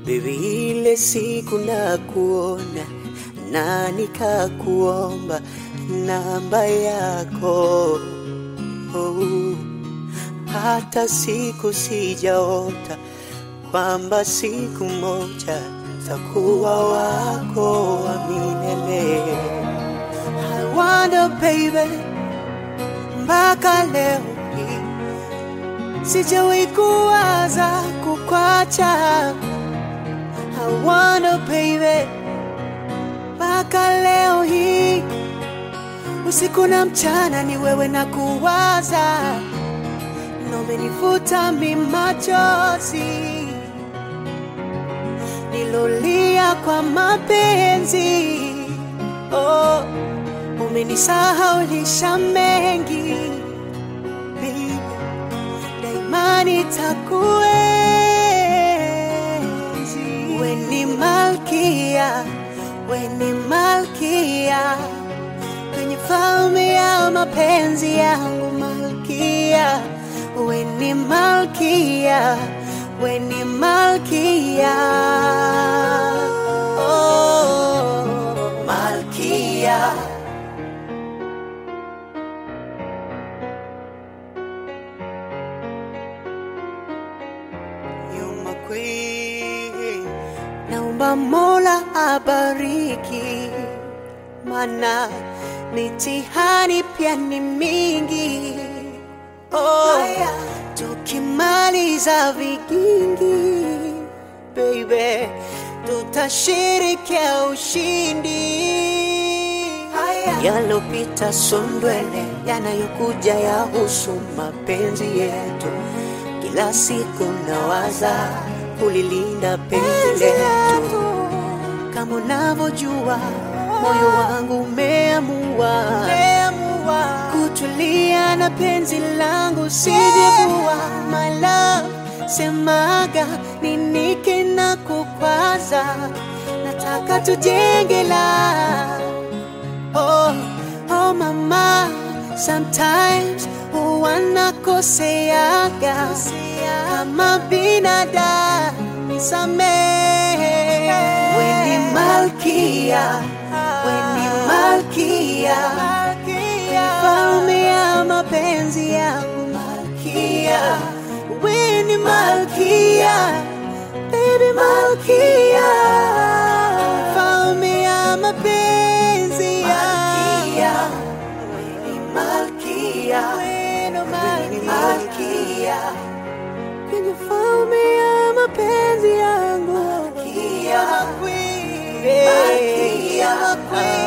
Baby, ile siku na kuona na nikakuomba namba yako oh. Hata siku sijaota kwamba siku moja takuwa wako wa milele. I wonder baby, mpaka leo hii sijawahi kuwaza kukwacha. I wonder baby, mpaka leo hii usiku na mchana ni wewe na kuwaza, na umenifuta mi machozi nilolia kwa mapenzi oh, umenisahaulisha mengi Baby, daima nitakuenzi. We ni malkia, we ni malkia kwenye falme ya mapenzi yangu malkia, we ni malkia, we ni malkia, oh, malkia. You're my queen. Naomba Mola abariki, mana mitihani pia ni mingi. Oh, tukimaliza vigingi, baby, tutashirikia ushindi. Yalopita sondwele, yanayokuja yahusu mapenzi yetu. Kila siku nawaza kulilinda penzi letu, kama unavyojua moyo wangu umeamua kutulia na penzi langu sijevua. My love, semaga nini kina kukwaza, nataka tujenge la Oh, oh mama, sometimes wanakoseaga kama binadamu, nisamehe. We ni malkia, we ni malkia, falme ya mapenzi yangu malkia. We ni malkia, baby malkia, falme ya mapenzi yangu malkia, weno malkia, kwenye falme ya mapenzi yangu malkia, malkia, malkia.